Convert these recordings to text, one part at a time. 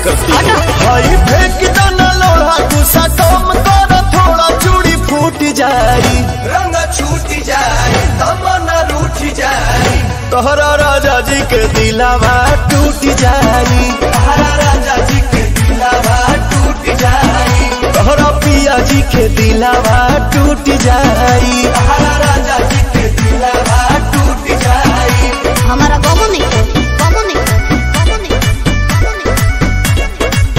करती है भाई फेंक दाना लोढ़ा गुस्सा कम कर थोड़ा चूड़ी फूट जाई रंग छूट जाए तमन्ना रूठ जाए तोहरा राजा जी के दिलावा टूट जाई हरा राजा जी के दिलावा टूट जाए तोहरा पिया जी के दिलावा टूट जाई हरा राजा जी के दिलावा टूट जाए हमारा गमो नहीं खोल गमो नहीं खोल गमो नहीं खोल, गमो नहीं खोल।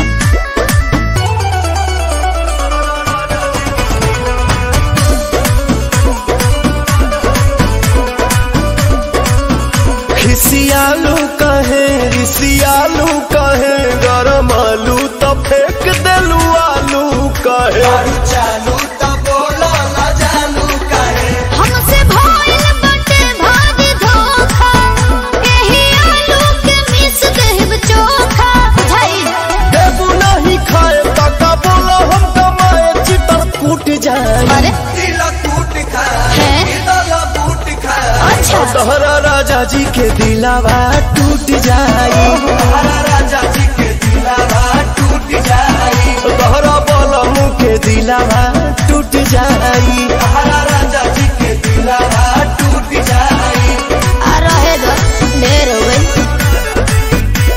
खिसियालू कहे रिसियालू कहे गरम आलू तो फेंक देलू आलू कहे दारू चालू तो बोलो ना जानू कहे हमसे भइल बाटे भारी धोखा एही आलू के मिस देब चोखा बुझाइल देबू नहीं खाए तका बोलो हम कमाए चितर कूट जाए अरे दिल टूट खाए है दिल बूट खाए अच्छा तोहरा राजा जी के दिलावा टूट जाई हरा राजा जी के दिलावा टूट जाए तोहरा बोलमू के दिलावा टूट जाई हरा राजा जी के दिलावा टूट जाए आ रहे दो ढेर हो गई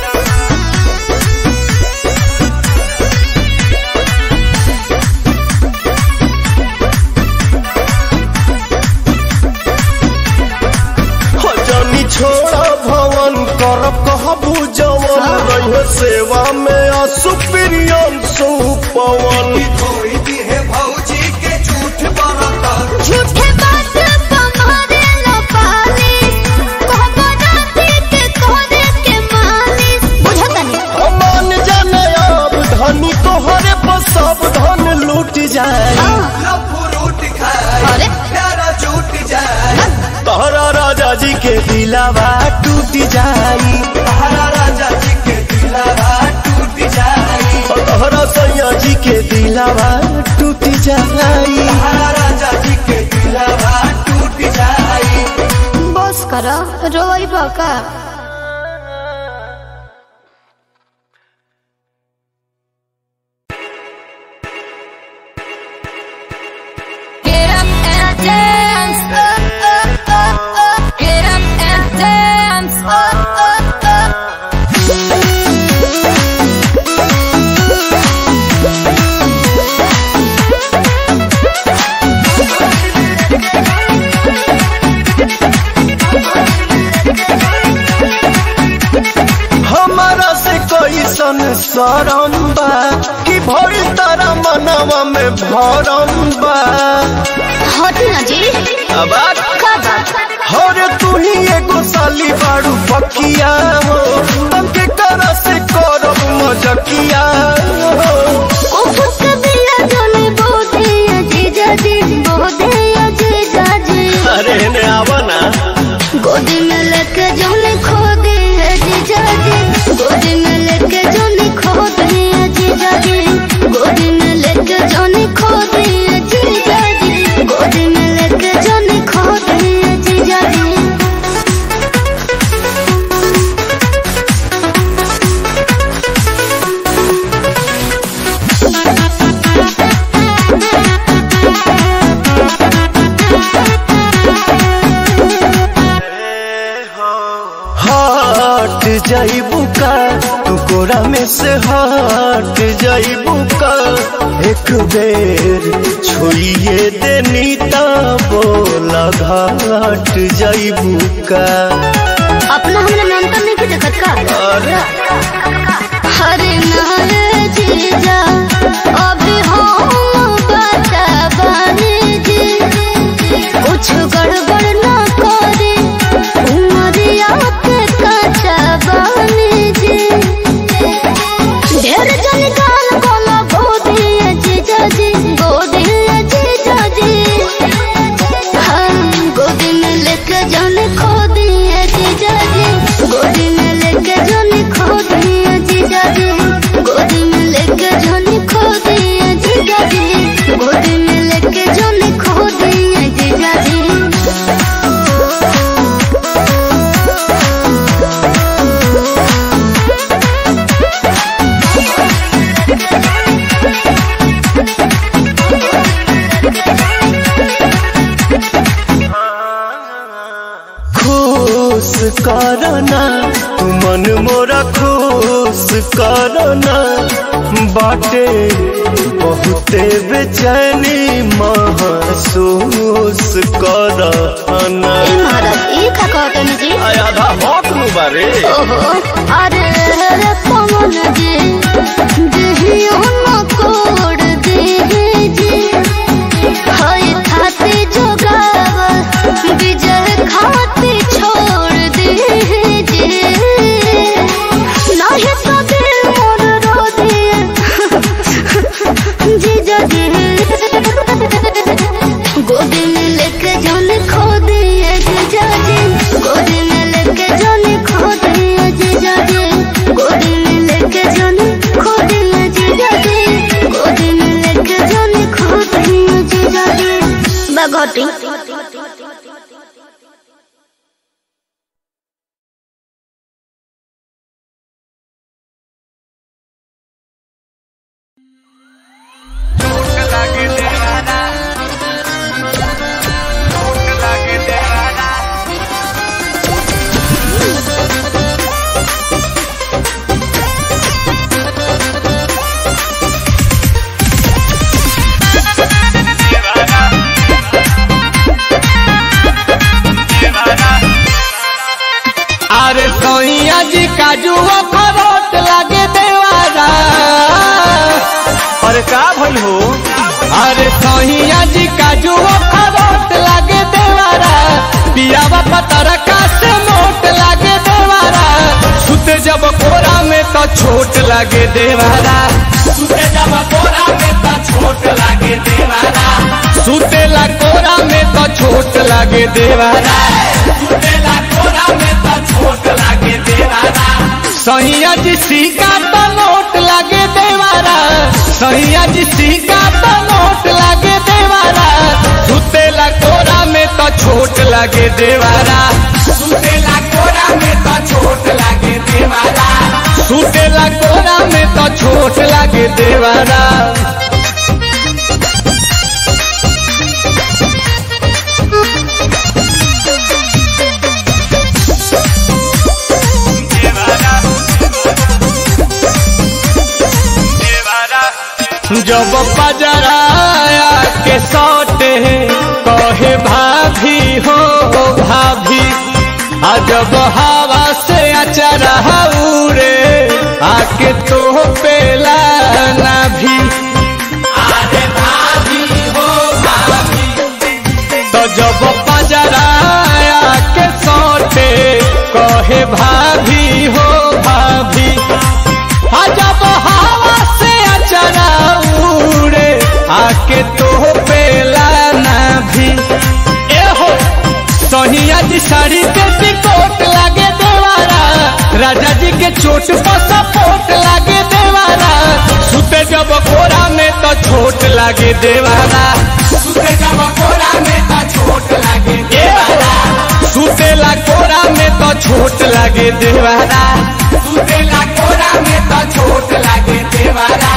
हो जानी छोड़ा भवन कर कहबू जवन रहे सेवा में असुप्रियम सुपवन कोई भी है भौजी के झूठ बरतर झूठे बात तुम्हारे लो पाली कहबो राती के कोने के मालिस बुझता नहीं मान जाने अब धनी तोहरे पर सब धन लूट जाए लफुरूट खाए अरे प्यारा झूठ जाए तोहरा राजा जी के दिलावा टूट जाई हरा राजा जी के दिलावा टूट जाए तोहरा सैया जी के दिलावा टूट जाई हरा राजा जी के दिलावा टूट जाए बस करो रोई बका Get up and dance. Uh, uh, uh, uh. Get up and dance. Uh, uh, uh. हमारा से कोई सन सरम बा कि भरी तारा मनवा में भरम बा हटी ना जी अब का बात हरे तू ही एगो साली बाड़ू पकिया हो तंके करा से करब मजकिया हो उफक बिला जोने बोधे अजीजा जी बोधे अजीजा जी अरे ने आवा ना गोदी में लेके जोने खो दे अजीजा जी गोदी में लेके जोने खो दे अजीजा जी गोदी में लेके जोने खो दे अजीजा जी गोदी में लेके जोने खो दे अजीजा जी हट जाइबू का तू कोरा में से हट जाइबू का एक बेर छोड़िए देनी ता बोला घाट जाइबू का अपना हमरा मेंटल नहीं के देखत का अरे हरे नारे जीजा अभी हम बता बानी जी कुछ गड़बड़ ना करे उमरिया के कच्चा बानी जी ढेर जन गाल कोला गोदी जीजा जी गोदी जीजा जी हम गोदी में लेके जाने खो दिए जीजा जी गोदी में लेके जाने खो तू मन मोरा खुश करना बाटे बहुते बेचैनी महसूस करना ए महाराज ई का कहतन जी आधा हक नु बारे ओहो अरे रे पवन जी देहियो न तोड़ दे जी हाय खाते जोगाव विजय खाते छोड़ दे जी नाही तो दिल मोर रो दिए जी जी गोदी में लेके जान खो दिए जीजा जी गोदी में लेके जान खो दिए जीजा जी गोदी में लेके जान खो दिए जीजा जी गोदी में लेके जान खो दिए जीजा जी बगोटी अरे सोइया जी काजू खरोट लागे देवारा अरे का भइल हो अरे सोइया जी काजू खरोट लागे देवारा पियावा पतर का से मोट लागे देवारा सुते जब कोरा में तो छोट लागे देवारा सुते जब कोरा में तो छोट लागे देवारा सुतेला कोरा में तो छोट लागे देवारा सुतेला कोरा में तो छोट लागे देवारा सहिया जी सिक्का तो नोट लागे देवारा सहिया जी सिक्का तो नोट लागे देवारा सुतेला कोरा में तो छोट लागे देवारा सुतेला कोरा में तो छोट लागे देवारा सुतेला कोरा में तो छोट लागे देवारा जब पजराया के सौटे कहे भाभी हो भाभी आ जब हवा से अचरा उड़े आके तो पेला ना भी अरे भाभी हो भाभी तो जब पजराया के सौटे कहे भाभी हो भाभी आ जब हवा से अचरा उड़े आके तो पेला ना भी ए हो सोनिया जी साड़ी पे टिकोट लागे देवारा राजा जी के चोट पर सपोर्ट लागे देवारा सुते जब कोरा में तो छोट लागे देवारा सुते जब कोरा में तो छोट लागे देवारा सुतेला कोरा में तो छोट लागे देवारा सुतेला कोरा में तो छोट लागे देवारा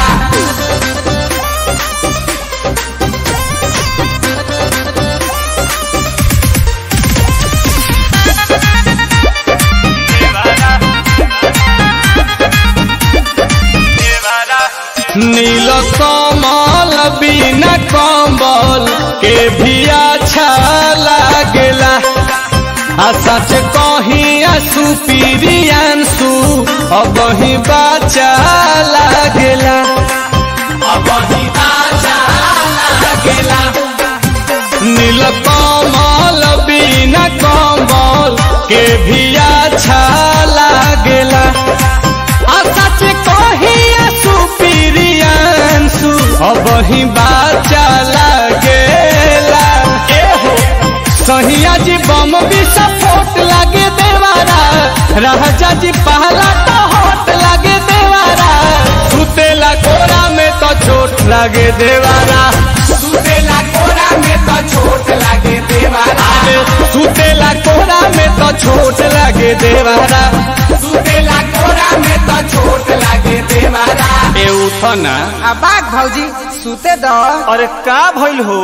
नील कमल बिना कम्बल के भी अच्छा लागेला आ सच कही आंसू पीरियांसू अब ही बाचा लागेला अब ही बाचा लागेला नील कमल बिना कम्बल के भी अच्छा लागेला आ सच कही आंसू पीरियांसू अब ही बाचा लागेला ए हो सहिया जी बम भी सपोर्ट लागे देवारा राजा जी पहला तो होट लागे देवारा सुतेला कोरा में तो चोट लागे देवारा सुतेला कोरा में तो चोट लागे देवारा सुतेला कोरा में तो छोट लागे देवारा सुतेला कोरा में तो छोट लागे देवारा ए उठो ना अबाक भौजी सुते दो अरे का भइल हो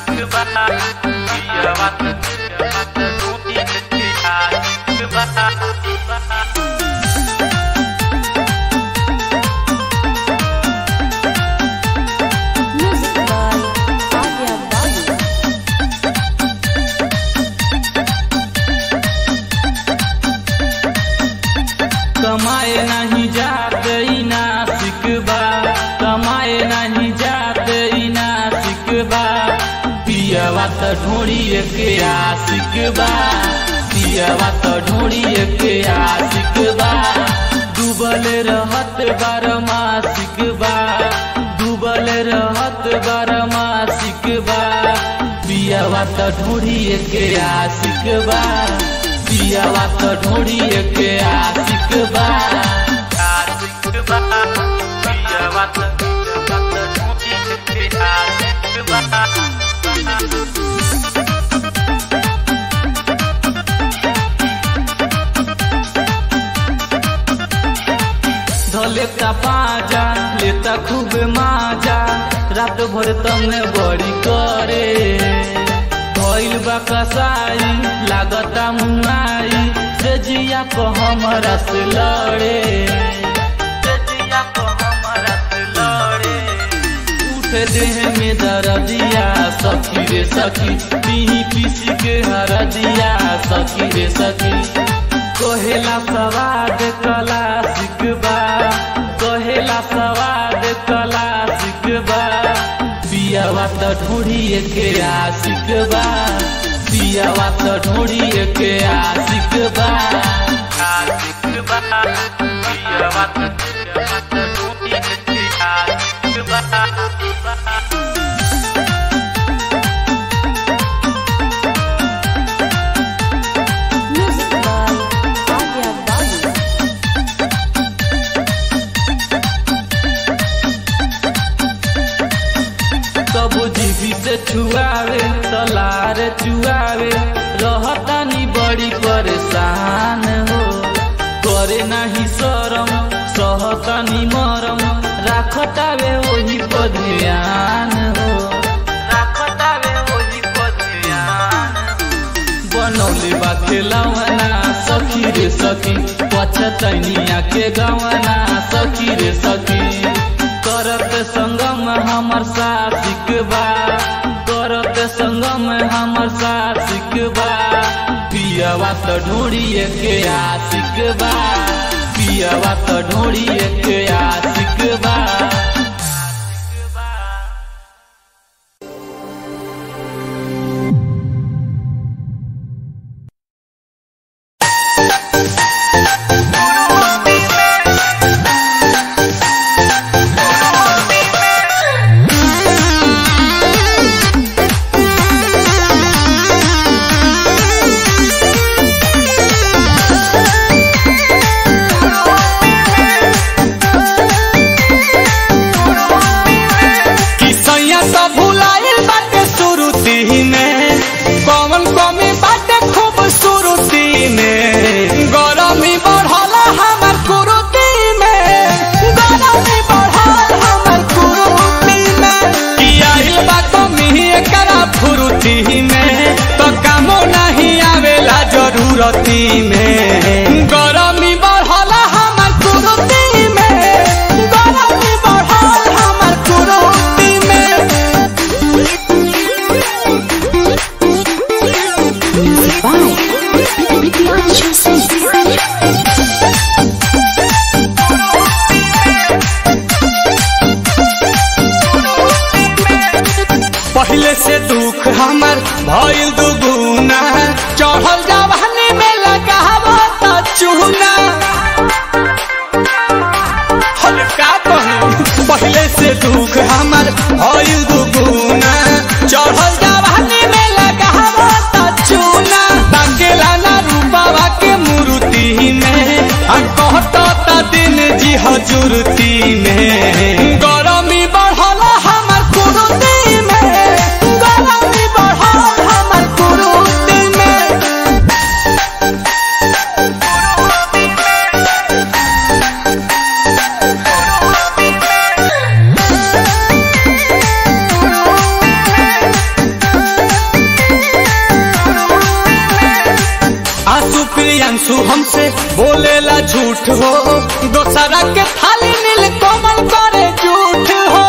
Music by Adya Balu. कमाए नहीं जाते ई नासिक बा कमाए नहीं जाते ई नासिक बा पियवा त ढोड़िए के आशिक बा पियवा त ढोड़िए के आशिक बा डूबल रहत बार मासिक बा डूबल रहत बार मासिक बा पियवा त ढोड़िए के आशिक बा पियवा त ढोड़िए के आशिक बा आशिक बा पियवा त ढोड़िए के आशिक बा धलेता पाजा लेता खूब माजा रात भर तमे बड़ी करे भइल बा कसाई लागता मुआई से जिया को हमरा से लड़े से जिया को हमरा से लड़े उठे देह में दर्दिया सखी रे सखी पीही पीसी के हरदिया सखी रे सखी कहेला सवाद कला सिकबा कहेला सवाद कला सिकबा पियावा त ढूढ़िए के आशिक बा पियावा त ढूढ़िए के आशिक बा आशिक बा पियावा त ढूढ़िए के आशिक बा Music by Adya Balu. सब जीवी से छुआवे तलार चुआवे रहतानी बड़ी परेशान हो करे नाही शरम सहतानी मरम राखतावे वही पर ध्यान हो राखतावे वही पर ध्यान बनौले बा खेलवना सखी रे सखी पछतैनिया के गवना सखी रे सखी करत संगम हमर साथिक बा करत संगम हमर साथिक बा पियवा त ढोड़िए के आशिक बा पियवा त ढोड़िए के आशिक बा कि सैया तो भुलाइल बाटे सुरुती में कौन कमी बाटे खूब सुरुती में गरमी बढ़ला हमर कुरुती में गरमी बढ़ल हमर कुरुती में कि आइल बा कमी एकरा फुरुती में तो कामो नहीं आवेला जरूरती में गरमी बढ़ला हमर कुरुती में गरमी बढ़ल हमर कुरुती में पहले से दुख हमर भइल दुगुना चढ़ल जवानी में लगावो त चूना हल का कही पहले से दुख हमर भइल दुगुना चढ़ल जवानी में लगावो त चूना ताकेला ना रूपावा के मूर्ति में आ कहत त दिन जी हजूरती में गरमी बढ़ल हमर कुरुती में गरमी बढ़ल हमर हमसे बोलेला झूठ हो दोसरा के थाली नील कोमल करे झूठ हो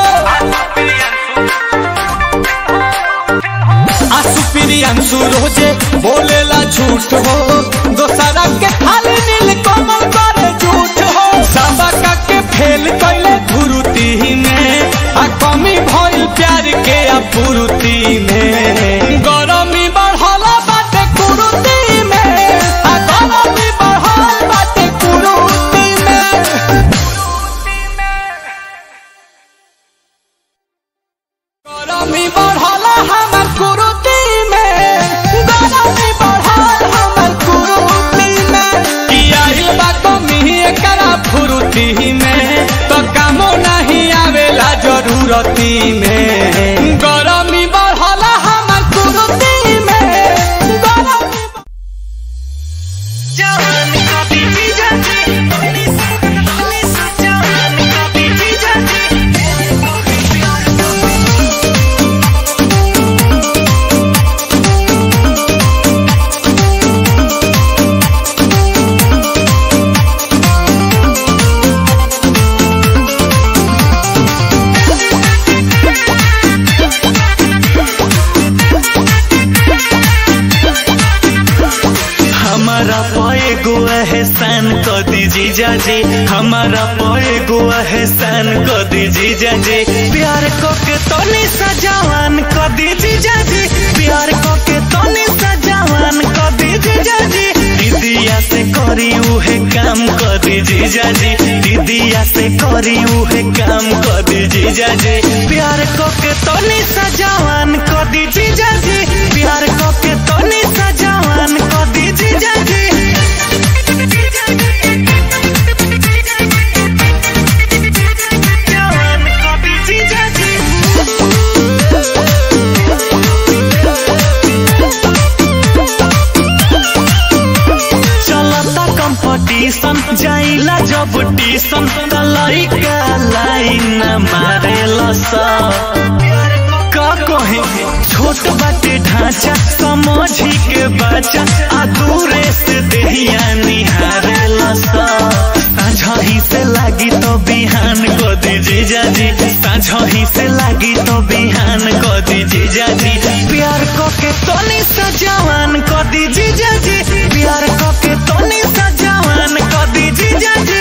आसु प्रियांशु रोजे बोलेला झूठ हो दोसरा के थाली नील कोमल करे झूठ हो सबका के फेल कैले धुरुती में आ कमी भइल प्यार के अपुरुति में गरमी बढ़ला बाटे कुरुति में आ गरमी बढ़ल बाटे कुरुति में गरमी बढ़ला हमर कुरुति में गरमी बढ़ल हमर कुरुति में कि आइल बा कमी एकरा फुरुति में तो कामो नहीं आवेला जरूरती में गरमी बढ़ला हमर कुरुति में गरमी हमारा पाए गो एहसान क दीजी जाजी हमारा पाए गो एहसान क दीजी जाजी प्यार को के तनी सजावान क दीजी जाजी प्यार को के तनी सजावान क दीजी जाजी दीदिया से करी उहे काम क दीजी जाजी दीदिया से करी उहे काम क दीजी जाजी प्यार को के तनी सजावान क दीजी जाजी प्यार को के तनी सजावान क दीजी जाजी जवान क दीजी जाजी चलता कंपटीशन जाइला जब टीशन त लइका लाइन मारेला सा का कहे छोट बाटे ढांचा समझी के बच्चा आ दूरे से देहिया निहारेला सा साझही से लागी तो बिहान को दीजी जाजी साझही से लागी तो बिहान को दीजी जाजी प्यार को के तनी सजावान को दीजी जाजी प्यार को के तनी सजावान को दीजी जाजी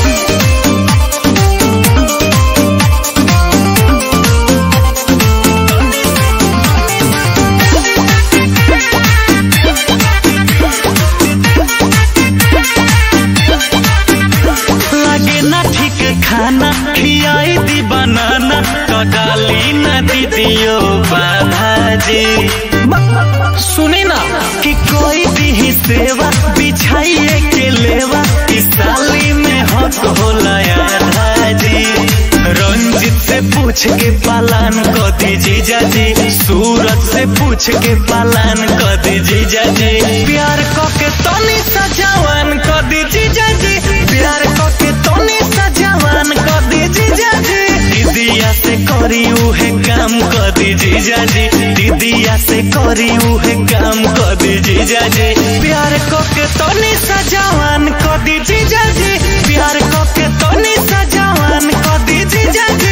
लगे ना ठीक खाना खियाई दी बनाना तो डाली ना दीदियो बाधाजी सुने ना कि कोई भी सेवा बिछाइए के लेवा इस साली में हक होला आधाजी रंजित से पूछ के पालन को दीजी जाजी सूरज से पूछ के पालन को दीजी जाजी प्यार को के तनी सजावान को दीजी जाजी प्यार को के तनी सजावान को दीजी जाजी दीदिया से करी उहे काम को दीजी जाजी दीदिया से करी उहे काम को दीजी जाजी प्यार को के तनी सजावान को दीजी जाजी प्यार को के तनी सजावान को दीजी जाजी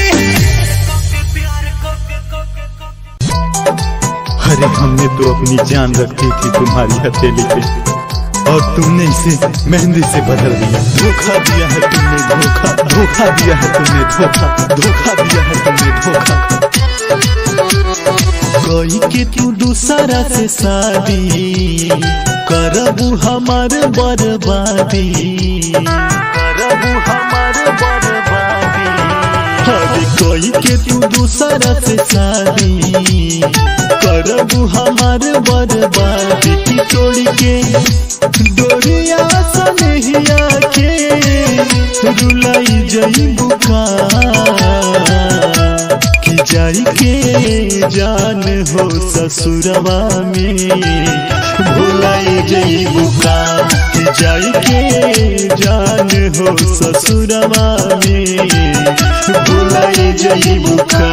अरे हमने तो अपनी जान रखी थी तुम्हारी हथेली पे और तुमने इसे मेहंदी से बदल दिया धोखा दिया है तुमने धोखा धोखा दिया है तुमने धोखा धोखा दिया है तुमने धोखा कोई के तू दूसरा से शादी करबू हमार बर्बादी करबू हमार बर्बादी अरे कोई के तू दूसरा से शादी करबू हमार बर्बादी की तोड़ी के डोरिया सनहिया के रुलाई जई बुका कि जाई के जान हो ससुरवा में भुलाई जई बुका कि जाई के जान हो ससुरवा में भुलाई जई बुका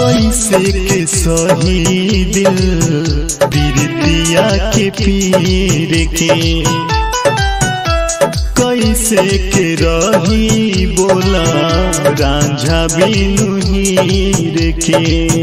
कैसे के सही दिल पीरितिया के पीर के कैसे के रही बोला रांझा बिनु हीर के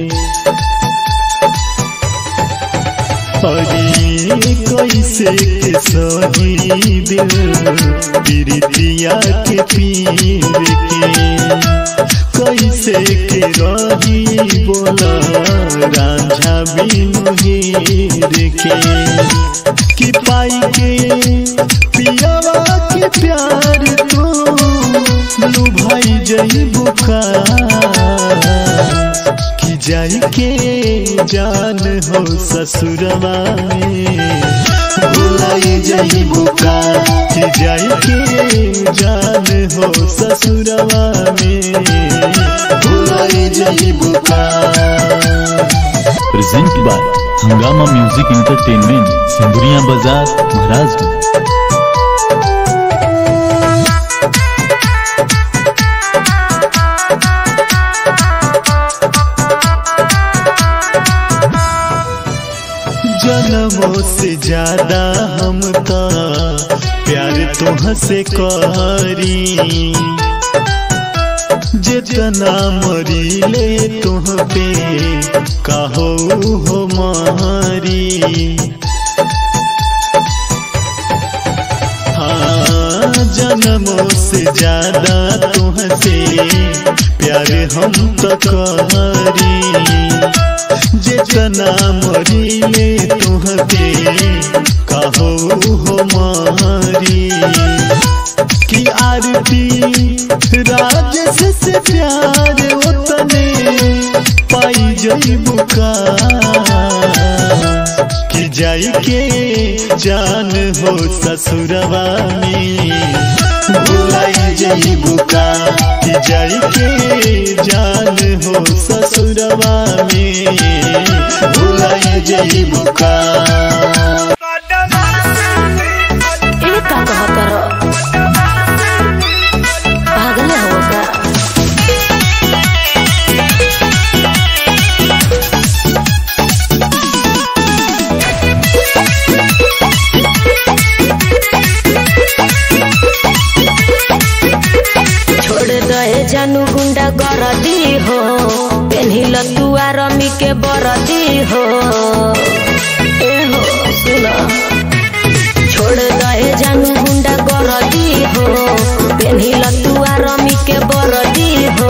अरे कैसे के सही दिल पीरितिया के पीर के कैसे के रही बोला रांझा बिनु हीर के कि पाई के पियावा के प्यार तो लुभाई जई बुखार कि जाई के जान हो ससुरवा में भुलाई जई बुखार कि जाई के जान हो ससुरवा में भुलाई जई बुखार present by Hungama music entertainment सिंधुरिया बाजार महाराजगंज जन्मों से ज्यादा हम का प्यार तुह से करी जितना मरी ले तुह पे कहो हो मारी हाँ जन्मों से ज्यादा तुह से प्यार हम तो करी जितना मरीले तुहते कहो हो मारी कि आरती राजस से प्यार उतने पाई जई बुका कि जाई के जान हो ससुरवा में भुलाई जई बुका कि जाई के जान हो ससुरवा में भुलाई जई बुका ये का कहा करो पागल हो का छोड़ दे जानू गुंडा गरदी हो पेन्हिल तू आरमी के बरदी हो ए हो सुना छोड़ दे जानू गुंडा गरदी हो पेन्हिल तू आरमी के बरदी हो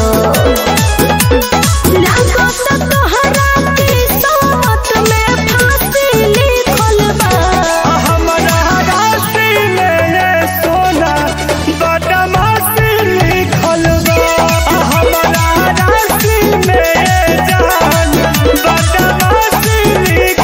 लागत तोहरा किस्मत में फांसी लिखल बा हमरा राशि में ये सोना बदमाशी लिखल बा हमरा राशि में ये जान बदमाशी लिखल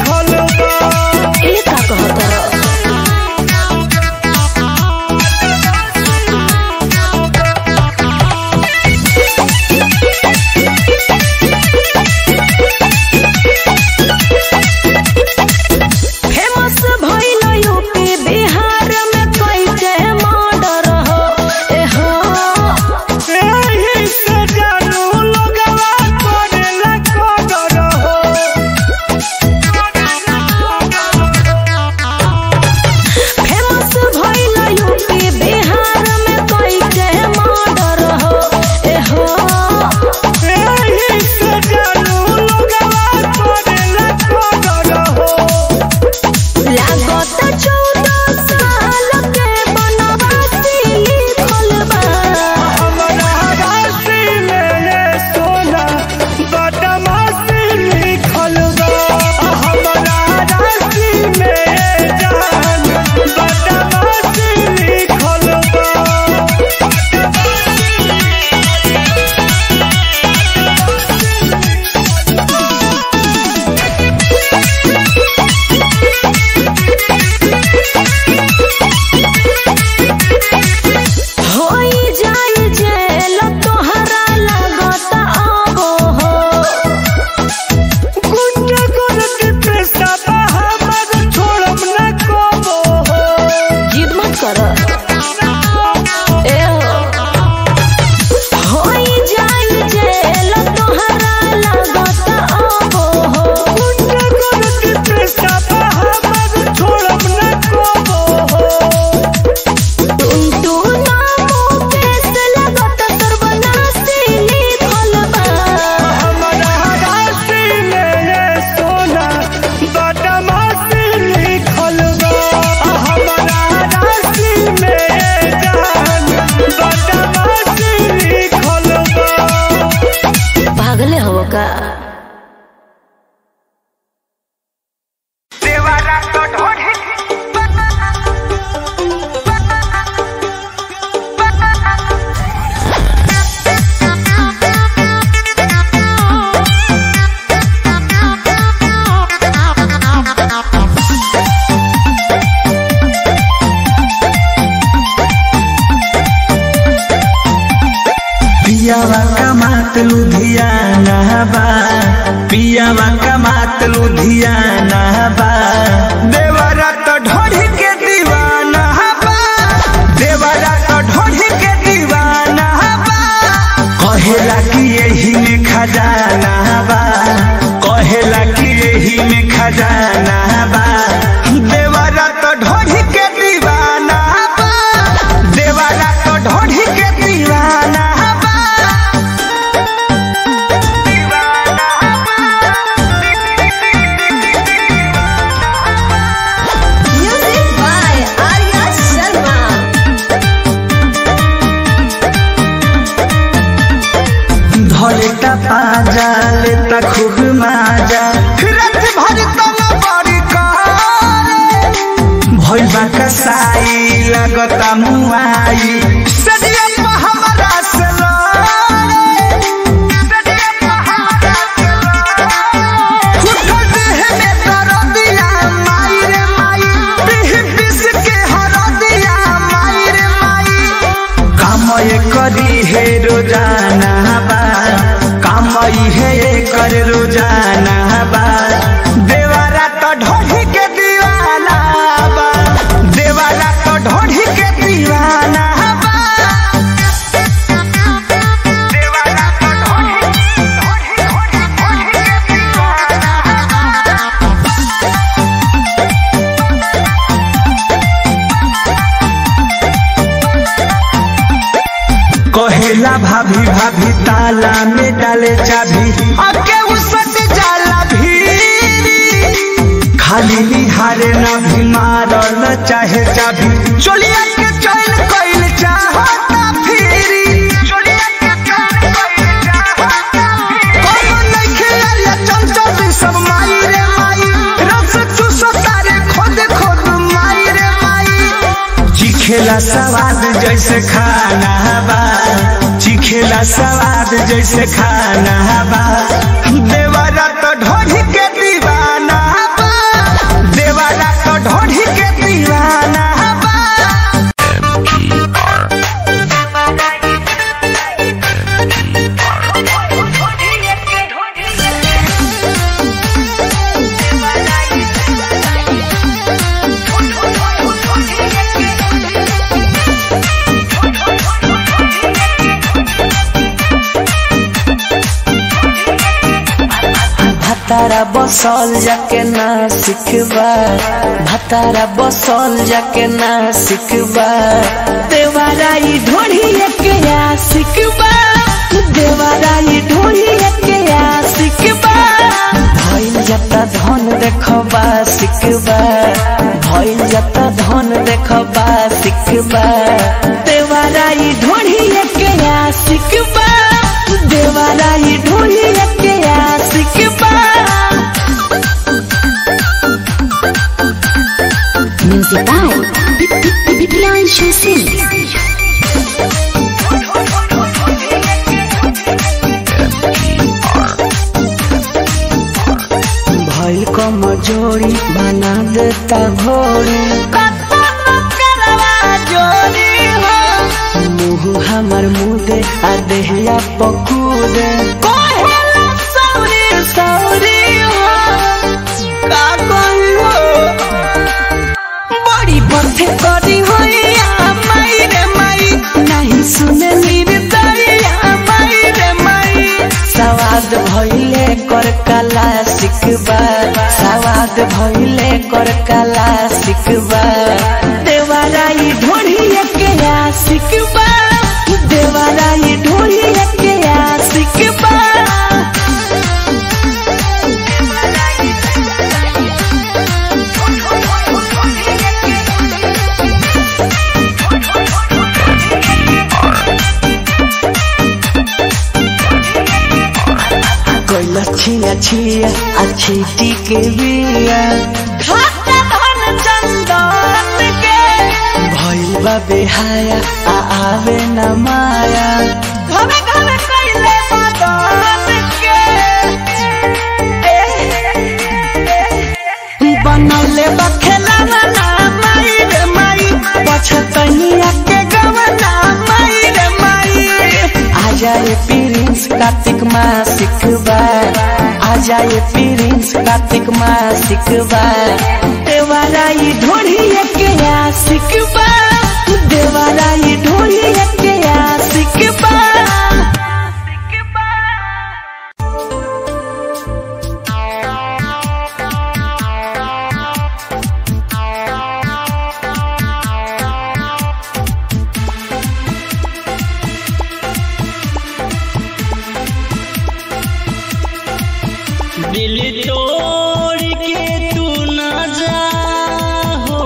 हो का पियावा कमात लुधियाना बा पियावा कमात लुधियाना बा देवरा तो ढोढ़ी के दीवाना बा देवरा तो ढोढ़ी के दीवाना बा कहेला कि यही में खजाना बा कहेला कि यही में खजाना बा देवरा तो ढोढ़ी के दीवाना बा देवरा तो ढोढ़ी के दीवाना बा म्यूजिक बाय आर्या शर्मा धरेता पाजा लेता खूब माजा रत भर तन बड़ी भइल बा कसाई लगता मुआई सदिया पे हमरा से लड़े। सदिया पे हमरा से लड़े। उठल देह में दरदिया, माई रे माई। पीह पीस के हरदिया, माई रे माई। कामय करी हे रोजाना बा कामय हे कर रोजाना बा देवारा तो ढोढ़ी के दीवाना बा देवारा तो ढोढ़ी के दीवाना बा देवारा तो ढोढ़ी ढोढ़ी ढोढ़ी ढोढ़ी के दीवाना कहेला भाभी भाभी ताला में डाले चाबी अके उसट जाला भी खाली निहारे ना भी मारल चाहे चाबी चोलिया के चैन कइल चाहता फिरी चोलिया के चैन कइल चाहता फिरी कोनो नइखे आया चंचल सब माई रे माई रस चूसो तारे खोद खोद माई रे माई चिखेला सवाद जैसे खाना बा चिखेला सवाद जैसे खाना बा देवारा तो ढोढ़ी के दीवाना बा देवारा तो ढोढ़ी के दीवाना बा भतारा बसल जाके ना सिखबा भतारा बसल जाके ना सिखबा देवाराई ढोढ़ी के या सिखबा देवाराई ढोढ़ी के या सिखबा भइल जता धन देखबा सिखबा भइल जता धन देखबा सिखबा देवाराई ढोढ़ी के या सिखबा देवाराई ढोढ़ी के या सिखबा Music by Priyanshu Singh. भइल कमजोरी बना देता घोड़ी मुँह हमर मुदे आ देहिया पकूदे सौरी सौरी का कहियो बड़ी बथे करी होइया माई रे माई नहीं सुने निर्दरिया माई रे माई सवाद भइले कर कला सिखबा सवाद भइले कर कला सिखबा देवाराई ढोढ़ी के या सिखबा देवाराई ढोढ़ी के या सिखबा कोइला छिया छिया अच्छी के बिया भइल बा बेहाया आ आवे न माया बनौले बा खेलावा ना माई रे माई पछतनिया के गवना माई रे माई आ जाए प्रिंस कार्तिक मासिक बार आ जाए प्रिंस कार्तिक मासिक बार देवाराई ढोढ़िए के आशिक बा देवाराई ढोढ़िए के आशिक बा दिल तोड़ के तू ना जा हो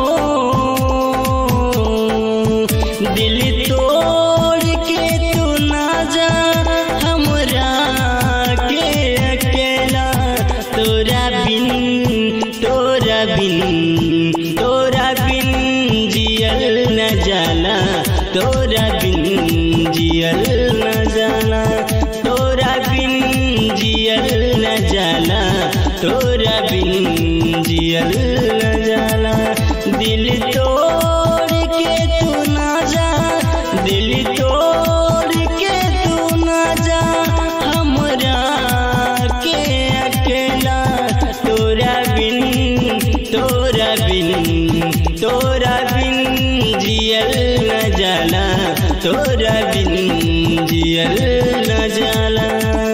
दिल तोड़ के तू ना जा हमरा के अकेला तोरा बिन तोरा बिन तोरा बिन जियल न जाला तोरा बिन जियल न जाला तोरा बिन जियल न जाला तोरा बिन जियल न जाला दिल तोड़ के तू ना जा दिल तोड़ के तू ना जा हमरा के अकेला तोरा बिन तोरा बिन तोरा बिन जियल न जाला तोरा बिन जियल न जाला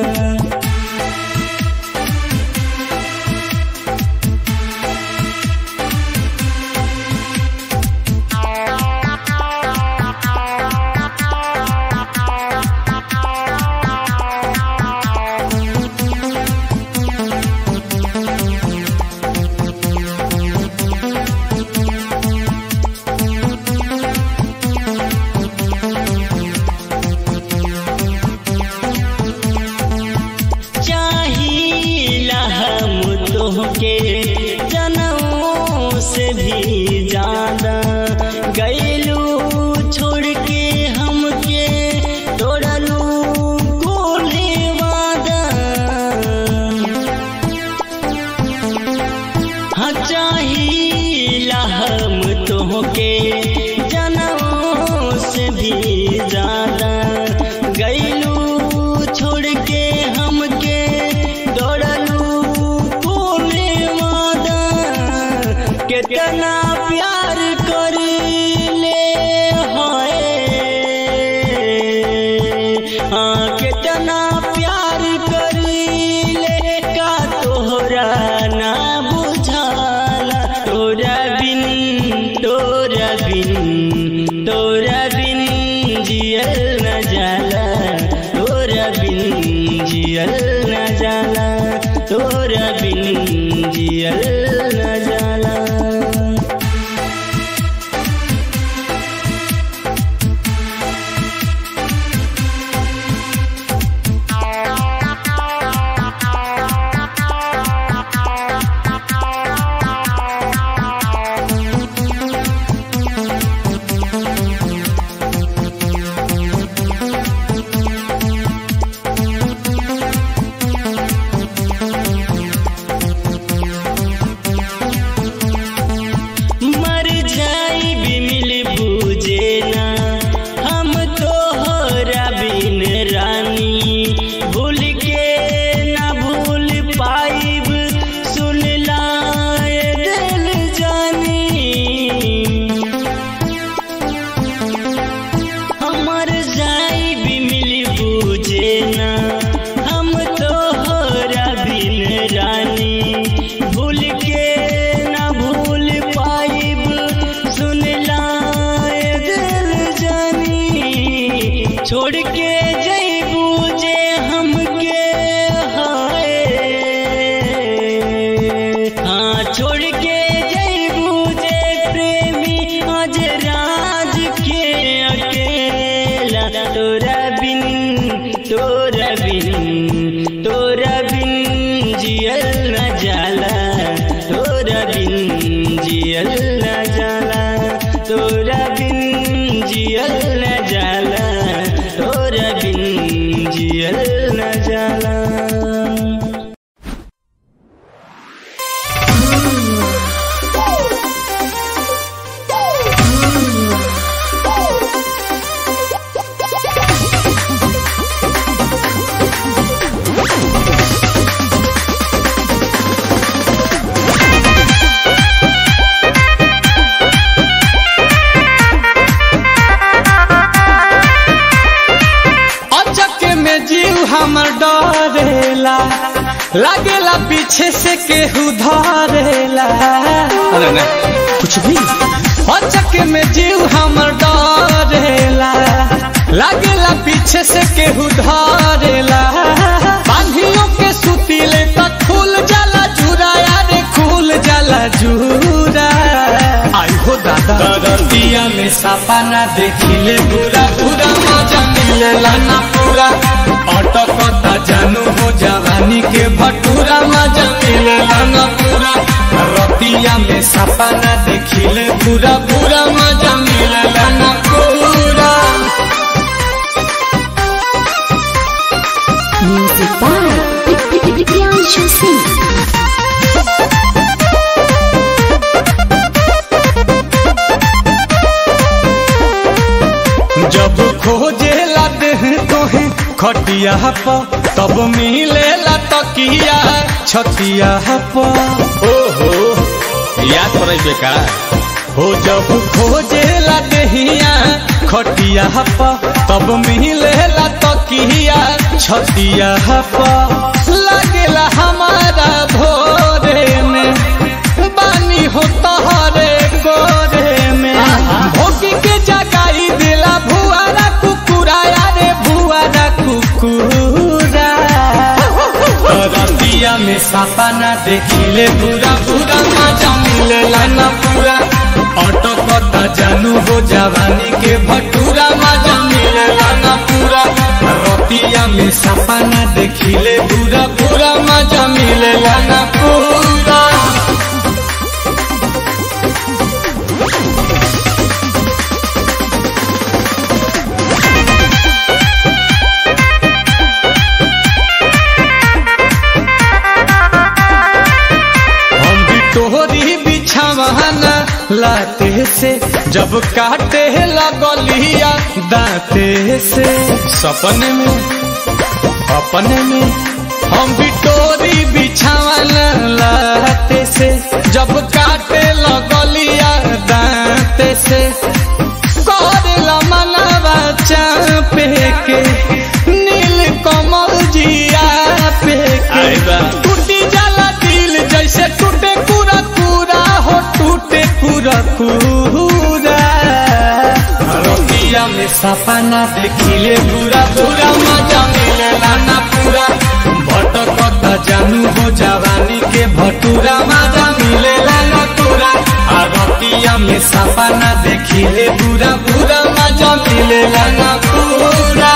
चाहिला हम तोहके जनों से भी ज्यादा गैलू छोड़ के हमके तोड़लू कोले वादा हाँ चाहिला हम तोहके जनों से भी ज्यादा गैलू छोड़ के हमके दौड़लू कोने वादा कितना प्यार कर ले हाय हाँ कितना प्यार कर ले का तोहरा ना बुझाला तोरा बिन तोरा बिन तोरा बिन जियल न जाला तोरा बिन जियल न जाला तोरा बिन जियल न जाला बिन जियल न जाला तोरा बिन जियल न जाला तोरा बिन जियल न जाला तोरा बिन जियल न जाला अचक में जीव हमर डरेला लागेला पीछे से केहू धरेला अरे ना कुछ भी अचक में जीव हमर डरेला लागेला पीछे से केहू धरेला बांधियों के सुतीले तक खुल जाला जुरा यारे खुल जाला जुरा आई हो दादा दरतिया में सपना देखिले पूरा पूरा मजा मिलेला ना पूरा अटकता जानू हो जवानी के भटूरा मजा मिलेला ना पूरा रतिया में सपना देखिले पूरा पूरा मजा मिलेला ना पूरा Music by Priyanshu Singh. जब खोजे लाते हैं तोहे खटिया प तब मिलेला तकिया छतिया प ओहो याद पड़े बेका हो जब खोजे लाते हिया खटिया प तब मिलेला तकिया छतिया प लागेला हमारा भोरे में बानी हो तहरे गोरे में भोगी के जगाई दिला भुआरा कुकुरा यारे भुआरा कुकुरा रतिया में सपना देखिले पूरा पूरा मजा मिलेला ना पूरा अटकता जानू हो जवानी के भटूरा मजा मिलेला ना पूरा रतिया में सपना देखिले पूरा पूरा मजा मिलेला ना पूरा हम भी तोहरी बिछावाना लाते से जब काटे लगलिया दाते से सपने में अपने में हम भी तोरी बिछावाना लाते से जब काटे लगलिया दाते से करेला मनवा चापे के नील कमल जिया पे के टूटी जाला दिल जैसे टूटे पूरा पूरा हो टूटे पूरा पूरा रतिया में सपना देखिले पूरा पूरा मजा मिलेला ना पूरा भटकता जानू हो जवानी के भटूरा मजा मिलेला ना पूरा आ रतिया में सपना देखिले पूरा पूरा मजा मिलेला ना पूरा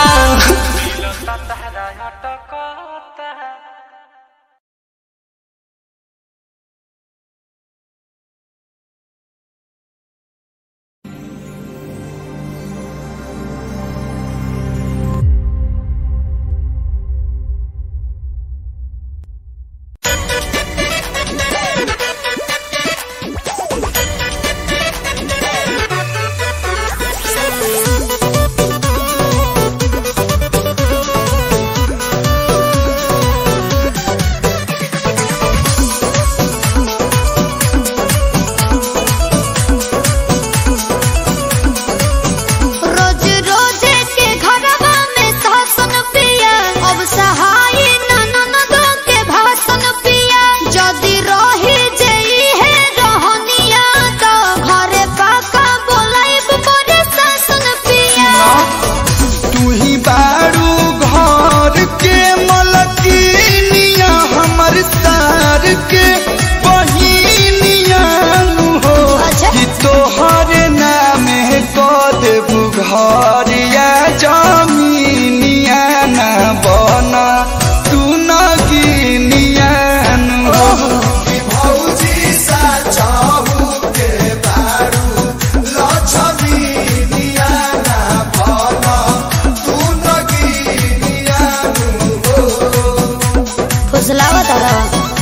रोज रोज के घरवा में शासन पिया अब सहाय ननद के भाषण पिया जदि रही जई है रहनिया तो घरे पाका बोलाइब बड़े शासन पिया तू ही बारू घर के मलकिनिया हमर सार के बहिनिया नु हो अच्छा। कि तोहर नाम क देबू घरिया जमीनिया ना बना तू न तारा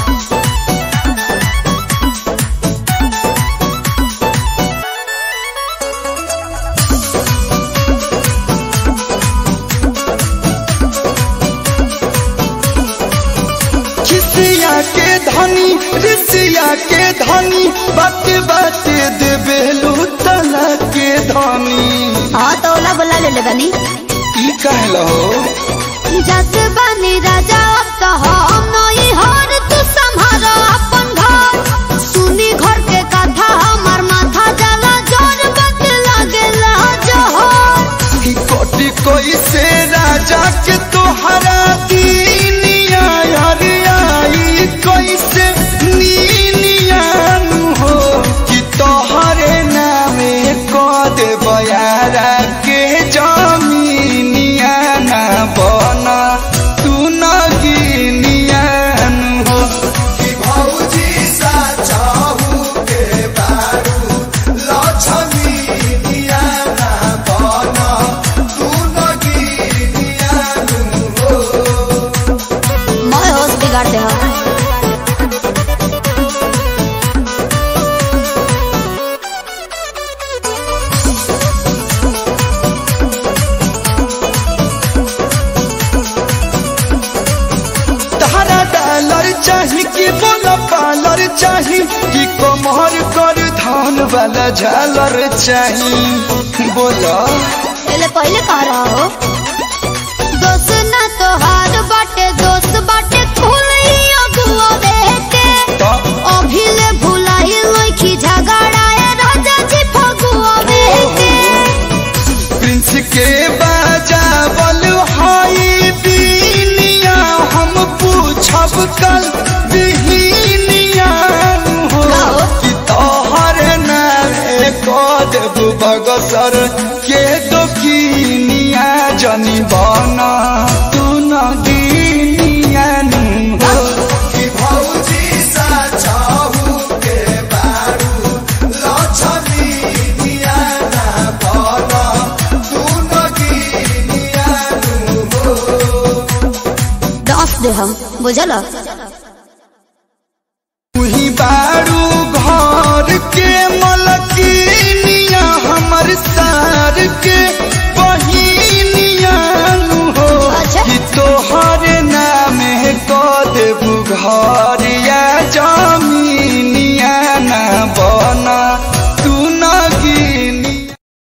खिसिया के धनी ऋषिया के धनी बात बात देवे तना के धनी हाँ तो ओला बोला ले ले बनी ई कहल हो जस बनी राजा अब तो हम नई हर तू संभाल अपन घर सुनी घर के कथा हमर माथा जला जोर बत लागेला जोहर ई कोटि कोई से राजा के तोहरा दीनिया हरियाई कोई से नीनिया नु हो कि तोहरे नामे को दे बयारा के जमीनिया ना बना तू न गिनिया नु हो कि भौजी सा चाहू के बारू लक्ष्मीनिया ना बना तू न गिनिया नु हो मैं होश बिगाड़ दे हो तहरा डॉलर चाही कि बोला पालर चाही कि कमर कर धान वाला झालर चाही बोला पहले पहले कह रहा हो दोस्त ना तो हार बाटे दोस्त बाटे खुली अगुआ बेटे अभी ले भुलाई लखी झगड़ाए राजा जी फगुआ बेटे प्रिंस के बाजा बल हाई बीनिया हम पूछब कल बिहिनिया हो कि तोहर नारे को देबू बगसर के दोकिनिया जनी बना तू न गिनिया नु हो कि भौजी सा चाहू के बारू लक्ष्मीनिया ना बना तू न गिनिया नु हो दस दे हम बुझल तुही बारू घर के मलकिनिया हमर सार के बहिनिया नु हो कि तोहर नामे क देबू घर या जमीनिया ना बना तू न गिनी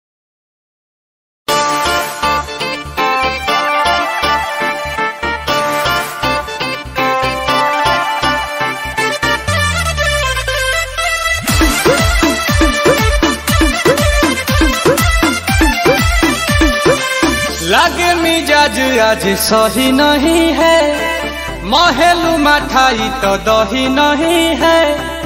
लगे मिजाज आज सही नहीं है महलू मठाई तो दही नहीं है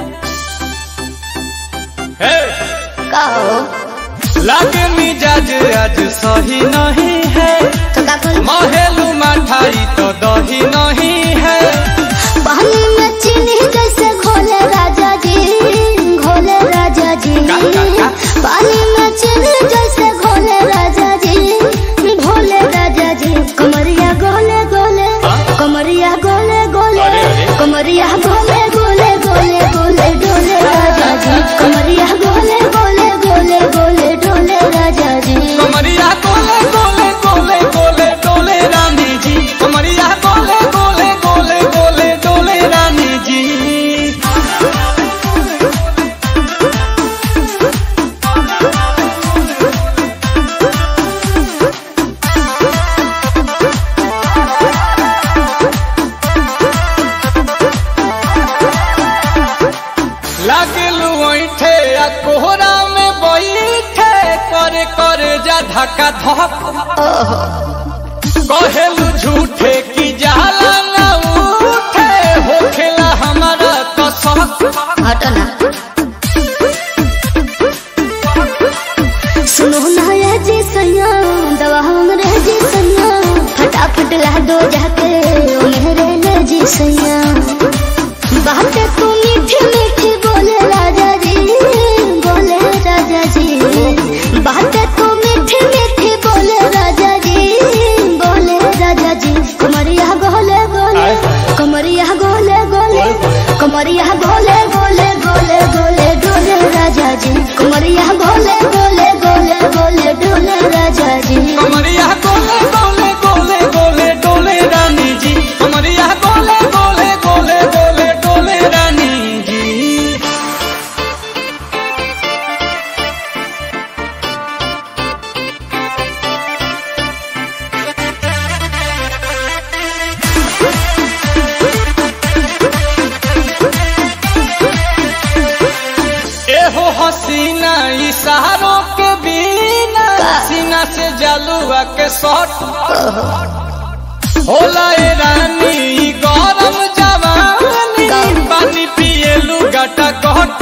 हे! कहो लगे मिजाज आज सही नहीं है महलू मठाई तो दही नहीं है पानी में चीनी जैसे घोले राजा जी घोले राजा जी पानी में चीनी जैसे घोले राजा जी घोले राजा जी कमरिया गोले गोले कमरिया गोले गोले कमरिया गोले गोले गोले गोले डोले राजा जी कमरिया गोले गोले गोले गोले डोले राजा जी कमरिया गोले गोले गोले गोले डोले रानी जी कमरिया गोले गोले गोले गोले डोले रानी जी लागलू ऐठे आ कोहरा में बैठे करे करे जा धक्का धक कहेलू झूठे की जाला ना उठे होखेला हमारा कसक हटना सुनो ना ये जी सैया दवा हमरे जी सैया फटाफट ला दो जाके ओ मेरे ले जी सैया बात तू मीठी मीठी बोले राजा जी बोले राजा जी बात तू मीठी मीठी बोले राजा जी बोले राजा जी कमरिया गोले गोले कमरिया गोले गोले कमरिया गोले गोले गोले गोले डोले राजा जी कमरिया गोले गोले गोले गोले डोले राजा जी कमरिया गोले गोले गोले गोले डोले रानी जी कमरिया गोले गोले गोले गोले डोले रानी जी एहो हसीना इशारों के बिना सीना से जलुआ के शॉट होला ए रानी ई गरम जवानी पानी पिए लुगाटा कट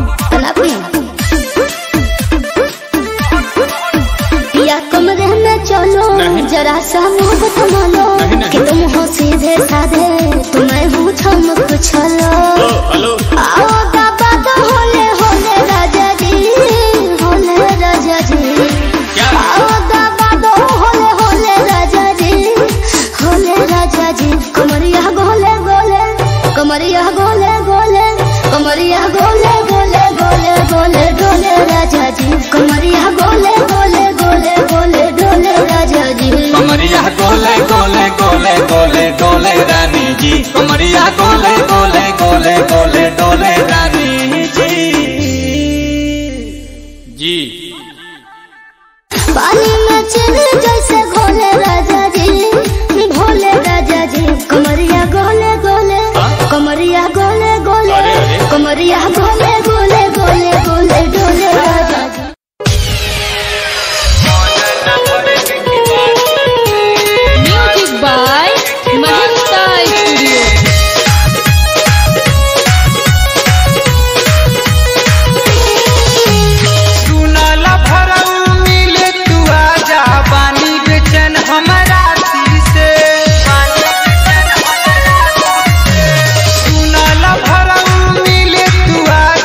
या कमरे में चलो जरा सा मुंह थमालो कि तुम हो सीधे साधे तुम्हें हूँ छम कुछलो आओ बाबा तो होले होले राजा जी होले राजा जी आओ बाबा तो होले होले राजा जी होले राजा जी कमरिया गोले गोले कमरिया गोले गोले कमरिया गोले गोले गोले गोले डोले राजा जी कमरिया गोले गोले गोले गोले डोले राजा जी कमरिया गोले गोले गोले गोले डोले रानी जी कमरिया गोले गोले गोले गोले डोले रानी जी जी पानी में चले जैसे घोले राजा जी भोले राजा जी कमरिया गोले गोले कमरिया गोले गोले कमरिया गोले गोले गोले गोले डोले राजा जी म्यूजिक बाय महिंद्रा स्टूडियो सुनला भरऊ मिले तू आजा बानी बेचन हमारा दिल से सुनला भरऊ मिले तू आजा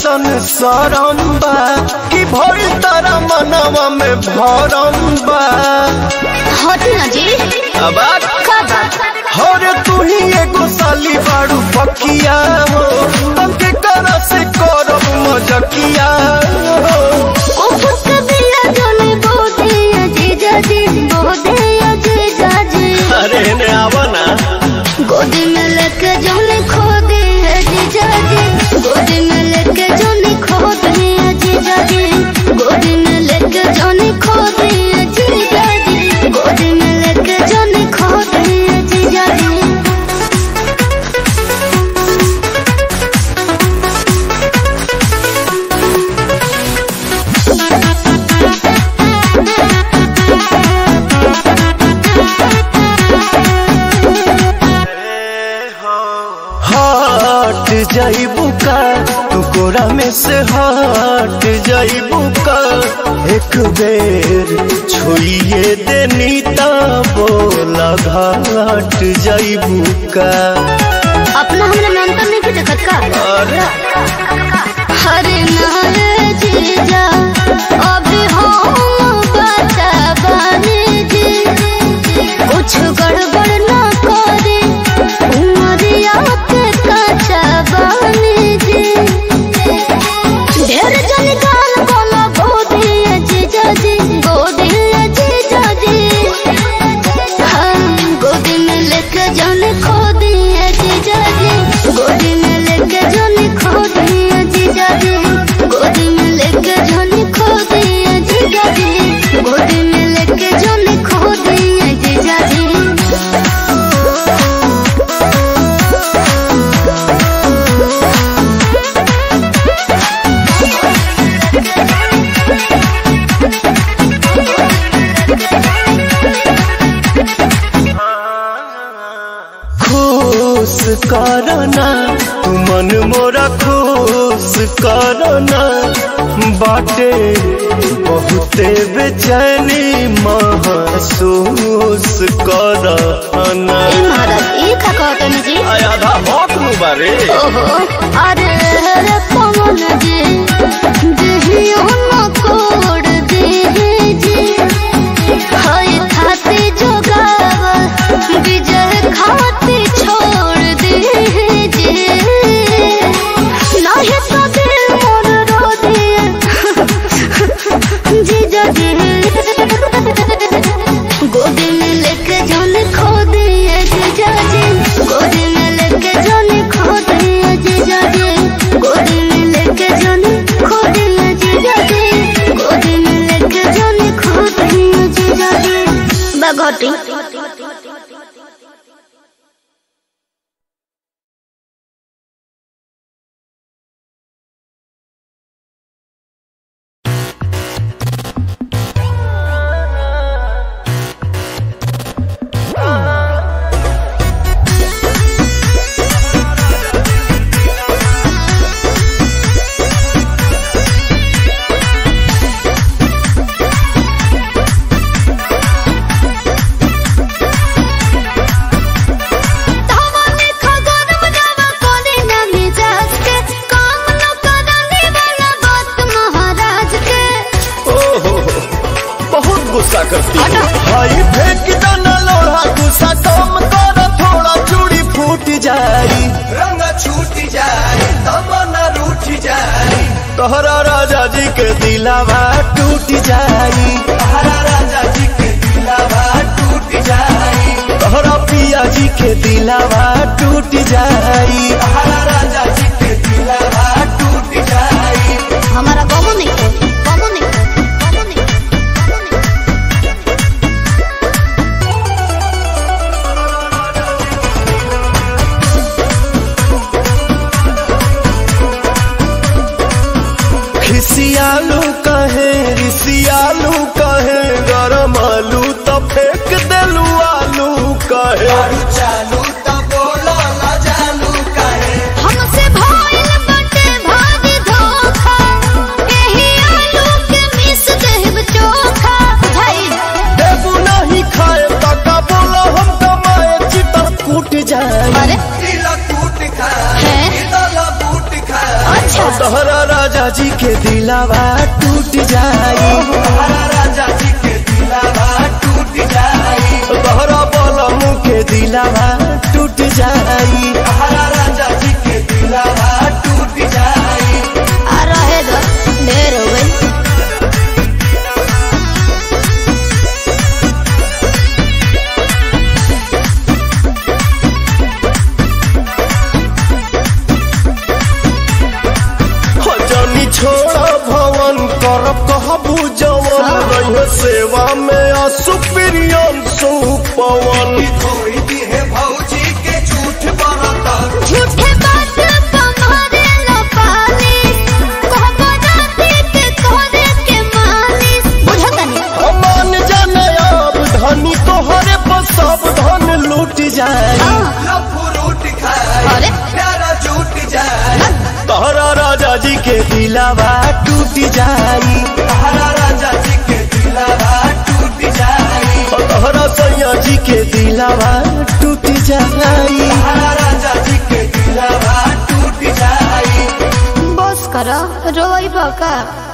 कैसन सरम बा कि भइल तारा मनवा में भरम बा हटी ना जी अब का बात और तू ही एगो साली बाड़ू पकिया हो तंके करा से करब मजकिया हो उफर कबिला जोने बोदे अजीजा जी बोदे अजीजा जी अरे ने आवा ना गोदी में लेके जोने खो दे अजीजा जी गोदी में लेके जोने खो दे अजीजा जी गोदी में लेके जोने खो दे अजीजा जी गोदी में लेके जोने खो दे अजीजा जी हट जाइबू का तू कोरा में से हट जाइबू का एक बेर छोड़िए देनी ता बोला घाट जाइबू का अपना हमरा नाम तो नहीं देखत का हरे नारे जीजा अभी हम बता बानी जी कुछ गड़बड़ ना करे उमरिया के कच्चा बानी जी ढेर जन गाल बोला गोदी जीजा जी गोदी जीजा जी हम गोदी में लेके जाने खो दिए जीजा जी गोदी में लेके जाने खो दिए जीजा जी गोदी में लेके जाने खो दिए जीजा जी गोदी में लेके जाने खो दिए जीजा जी खुश करना तू मन मोरा खुश करना बाटे बहुते बेचैनी महसूस करना ए महाराज ई का कहतनी जी आधा भौक नु बारे ओहो अरे रे पवन जी देहियो न कोड दे जी हाय खाती जोगाव विजय खाती छोड़ दे जी नाही तो दिल मोर रो दिए जीजा जी गोदी में लेके जान खो दिए जीजा जी गोदी में लेके जान खो दिए जीजा जी गोदी में लेके जान खो दिए जीजा जी गोदी में लेके जान खो दिए जीजा जी बघटी ओहो बहुत गुस्सा करती है भाई फेंक दाना लोढ़ा गुस्सा कम कर थोड़ा चूड़ी फूट जाई रंग छूट जाए तमन्ना रूठ जाए तोहरा राजा जी के दिलावा टूट जाई तोहरा राजा जी के दिलावा टूट जाई तोहरा पिया जी के दिलावा टूट जाई तोहरा राजा जी के दिलावा टूट जाई हमारा बाबू नहीं खोल बाबू नहीं खोल बाबू नहीं खिसियालू कहे रिसियालू कहे गरम आलू तो फेंक देलू आलू कहे चालू तो बोला ना जानू कहे हमसे भइल बाटे भारी धोखा एही आलू के मिस देब चोखा भाई देबू नहीं खाए तका बोला हम कमाए चितर कूट जाए अरे टूट खाए हैं बूट खाए अच्छा तोहरा राजा जी के दिलावा टूट जाई तहरा राजा जी के दिलावा टूट जाई तोहरा बलमू के दिलावा टूट जाई तहरा राजा जी के दिलावा टूट जाई आ रहे दो ढेर हो गई हो जानी छोड़ा भवन करब कहबू जवन रही सेवा में आ सुप्रियम सुपवन भौजी के झूठ बरतर झूठे बात तुम्हारे लो पाली कहबो राती के तोरे के मालिश बुझत नहीं मान जाने अब धनी तोहरे पर सब धन लूट जाए अरे तहरा राजा जी के दिलावा टूट जाई तहरा राजा जी के दिलावा टूट जाई तहरा सैया जी के दिलावा टूट जाई तहरा राजा जी के दिलावा टूट जाई बस करो रोई बका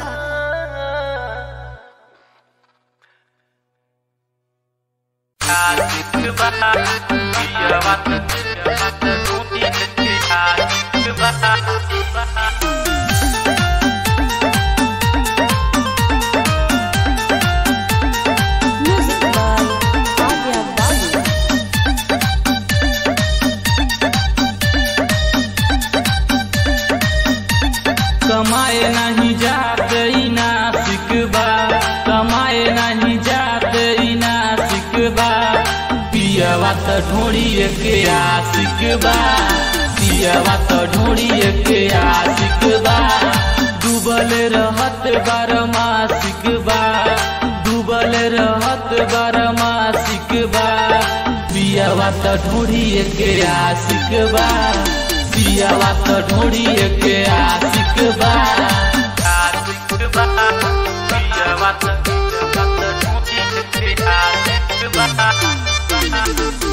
कमाए नहीं जाते ई नासिक बा कमाए नहीं जाते ई नासिक बा पियवा त ढोड़िए के आशिक बा पियवा त ढोड़िए के आशिक बा डूबल रहत बारमासिक बा डूबल रहत बारमासिक बा पियवा त ढोड़िए के आशिक बा पियावा त ढोड़िए के आशिक बा आशिक बा पियावा त ढोड़िए के आशिक बा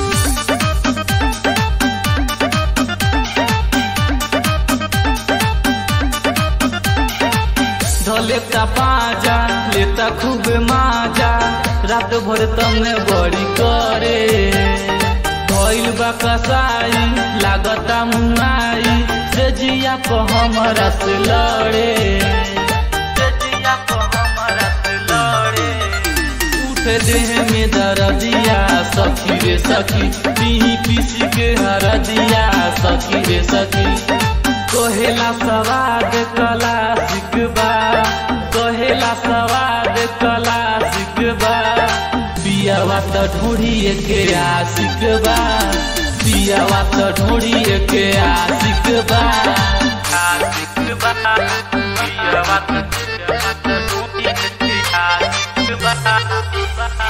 धलेता पाजा लेता खूब माजा रात भर तमे बड़ी करे भइल बा कसाई लागता मुआई से जिया को हमरा से लड़े से जिया को हमरा से लड़े उठे देह में दर्दिया सखी रे सखी पीही पीसी के हरदिया सखी रे सखी कहेला सवाद कला सिकबा कहेला सवाद कला सिकबा पियावा त ढोड़िए के आशिक बा पियावा त ढोड़िए के आशिक बा आशिक बा पियावा त ढोड़िए के आशिक बा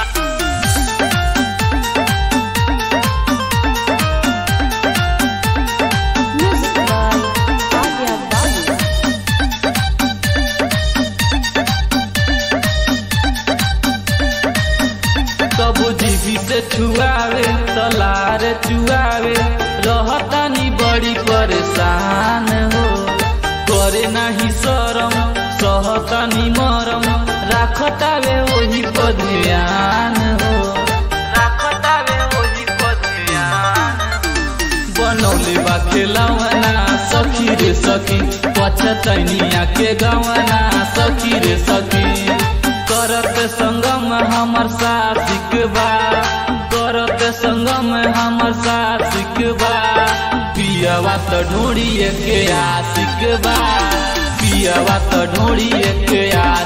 कबू जीवी से छुआवे तलार चुआवे रहतानी बड़ी परेशान हो करे नाही शरम सहतानी मरम राखतावे वही पर ध्यान हो राखतावे वही पर ध्यान बनौले बा खेलवना सखी रे सखी पछतनिया के गवना सखी रे सखी करत संगम हमर साथिक बा करत संगम हमर साथिक बा पियवा त ढोड़िए के आशिक बा पियवा त ढोड़िए के आशिक